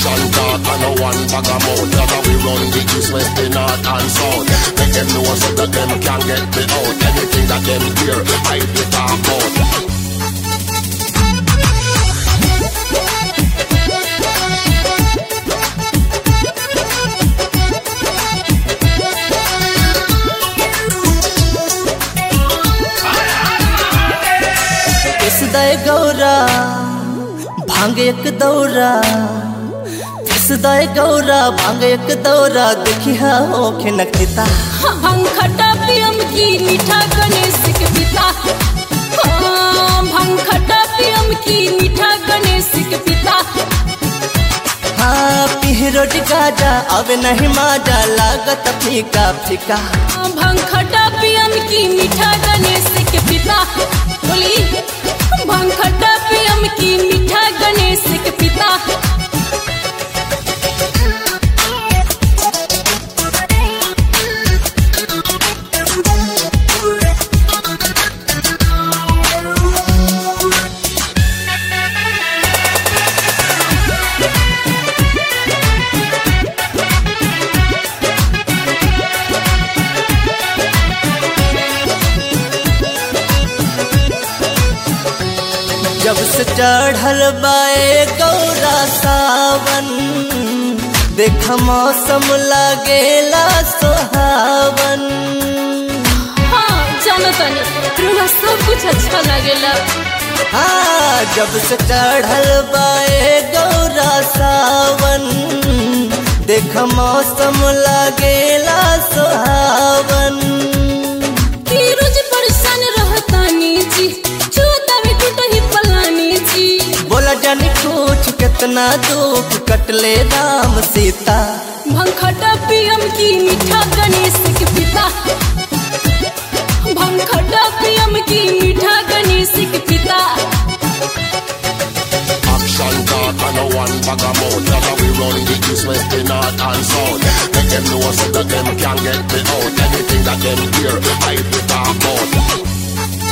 Action talk and no one bag of mouth. That's how we run the east, west, the north and south. Make them know so that them can get me out. Anything that them hear, I be talk out. फिसदाय Gaura भांग एक दौरा फिसदाय गौरा भांग एक दौरा देखी हा ओखे नखिता भांग खट्टा पियम की मीठा गणेश के पिता हाँ, भांग खट्टा पियम की मीठा गणेश के पिता हाँ पीह रोटी गाजा अब नहीं माजा लागत फीका फीका हाँ, भांग खट्टा पियम की मीठा गणेश के पिता बोली भांग खट्टा पियम की मीठा गणेश के पिता जब से चढ़ल बाए गौरा सावन देख मौसम लागेला सोहावन हाँ जानो तनी रुआ सब कुछ अच्छा लगेला हाँ जब से चढ़ल बाए गौरा सावन देख मौसम लागेला सोहावन कि रोज परेशान रहतानी जी छुतावे टूटही पलानी जी बोला जानी कुछ कितना दुख कटले राम सीता भंखटा पियम की मीठा गणेश के पिता भंखटा पियम की मीठा गणेश के पिता Action talk and no one bag of mouth. That's how we run the east, west, the north and south. Make them know so that them can get me out. Anything that them hear, I be talk out.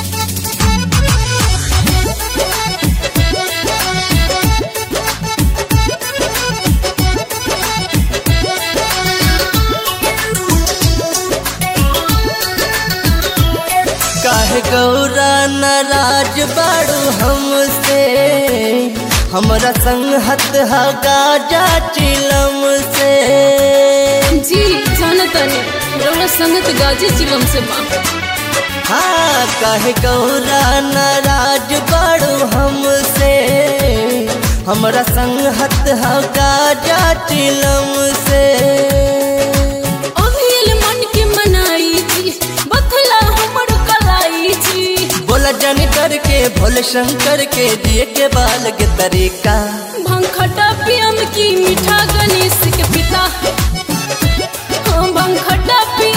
काहे गौरा नाराज बाड़ू हमसे हमरा संग हत गाजा चिलम से जी जानतनी रौरा संगत गाजी चिलम से माँ हाँ काहे गौरा नाराज बाड़ू हमसे हमरा संग हत गाजा चिलम से अभियल मन के मनाई जी बथला हमर कलाई जी बोला जन करके भोले शंकर के दिए के बाल के तरीका भंखटा पियम की मीठा गणेश के पिता हाँ भंखटा पियम